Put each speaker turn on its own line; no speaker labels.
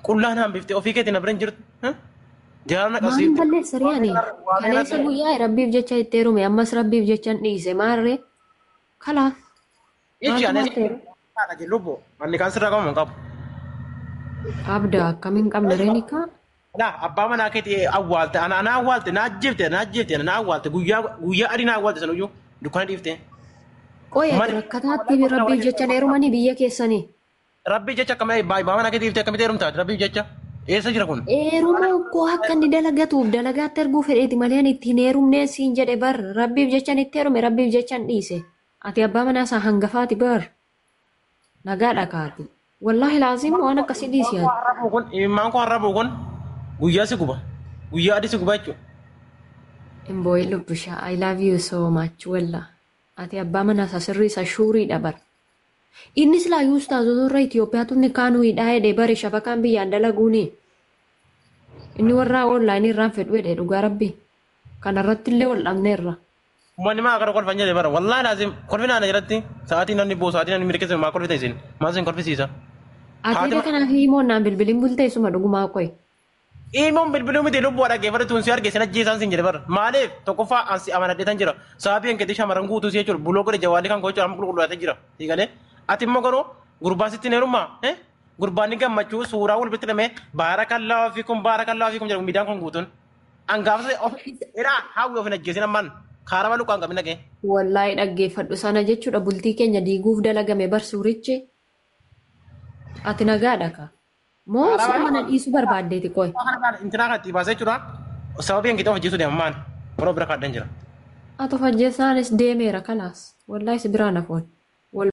Qullaan hambiftee ofii keetiin na bira hin jirtu. Jaarna
Maaliin
qabsiifte.
balleessa riyaani? Kaleessa guyyaa rabbiif jecha itti heerume ammas rabbiif jecha hin dhiise maarree? Kalaaf.
Ichi
Maaltu
anis
maal ta'e?
haadha jillubboo manni kan sirraa qabamu hin qabu.
Abda akkamiin qabna reenikaa?
Naa abbaa manaa keetii awwaalte ana na awwaalte na ajjeefte na ajjeefte na awwaalte guyyaa guyyaa adii na awwaalte sanuyyuu dukkana dhiifte.
Qoya
Mali-
rakkataatti rabbiif jecha heerumanii biyya keessanii.
Rabbii jecha akkamii abbaa manaa keetii dhiifte akkamitti heerumtaati rabbii jecha eessa jira kun?
Heeruma koo akka inni dalagatuuf dalagaatti erguu fedheeti malee ani ittiin heerumnee siin jedhe bar rabbiif jecha itti heerume rabbiif jecha hin dhiise. Ati abbaa manaa isaa hangafaati bar. Nagaa dhakaati. Wallaahi laazim waan akkasii dhiisi ati.
Harrabuu kun imimmaan koo harrabuu kun guyyaa si guba guyyaa adii si guba jechuudha.
Imbooyi lubbishaa I love you so much walla. Ati abbaa manaa isaa sirrii isaa shuuriidha bar. Innis laayyuu ustaazota Itoophiyaatu inni kaanuu hidhaa jedhee bare shabakaan biyyaan dalaguuni. Inni warra onlaayinii irraan fedhu jedhee dhugaa rabbi. Kanarratti illee wal dhabneerra.
Uummanni maa akkana kolfan jedhe bara wallaahi laazim kolfina ana jalatti sa'aatii namni boo sa'aatii namni mirkeessa maa kolfita isin maa isin kolfisiisa.
Atiidha kanaaf himoonnaan bilbiliin bultee suma dhugumaa qoy.
Ilmoon bilbiluu miti lubbuu dhaggeeffate tuun si arge sin ajjeesaan sin jedhe bara maaliif tokkoffaa ansi amanadheetan jira sababii hankeetii shamarran guutuu si jechuudha buloo godhe jawaalii kan gochuu amma qulqullaatee jira hiikalee ati immoo garuu gurbaa sitti hin heerummaa gurbaanni gammachuu suuraa wal bitti hidhamee baara kan laafaa fi kun baara kan laafaa fi kun jedhamu miidhaan kun guutuun angaafsa of dheeraa hawwi of hin ajjeesin ammaan kaara baluu qaan qabin dhagee.
Wallaahi dhaggeeffadhu sana jechuudha bultii keenya diiguuf dalagame bar suurichi. Ati nagaadha ka. Moo suma mana dhiisuu barbaaddeeti qoy.
Intinaa kan itti baasee jechuudha sababii hankeetii of ajjeesuu deemamaan warra bira kaaddan jira.
Ati of ajjeesaanis deemeera kalaas. Wallaahi si biraan hafoon.